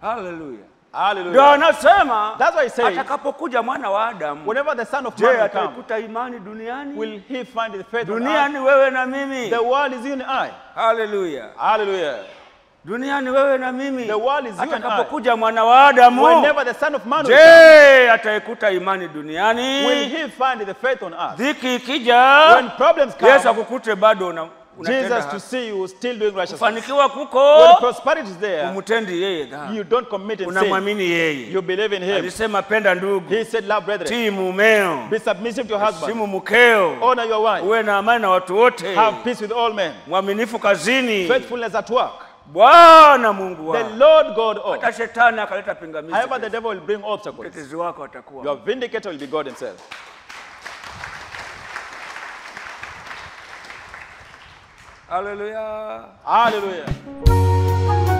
Haleluya. Ndio Hallelujah. anasema That's why he says, atakapokuja mwana wa Adamu, whenever the Son of je, Man will come, ataikuta imani duniani? will he find the faith on earth? Duniani wewe na mimi. The world is you and I. Haleluya. Hallelujah. Duniani wewe na mimi. The world is you and I. Atakapokuja mwana wa Adamu, Whenever the Son of Man will come, je, ataikuta imani will duniani? he find the faith on earth? Dhiki ikija, When problems Yesu come, akukute bado una, unatenda Jesus to haki. see you still doing righteousness. Kufanikiwa When kuko prosperity is there, umtendi yeye dhambi, you don't commit in sin. unamwamini yeye. You believe in him. Alisema penda ndugu, He said, love brethren. tii mumeo, Be submissive to your husband. simu mkeo, Honor your wife. uwe na amani na watu wote, Have peace with all men. mwaminifu kazini. Faithfulness at work. Bwana Mungu The wako. Lord God of. Hata shetani akaleta pingamizi, However, the devil will bring obstacles. mtetezi wako atakuwa Your vindicator will be God himself. Haleluya. Hallelujah.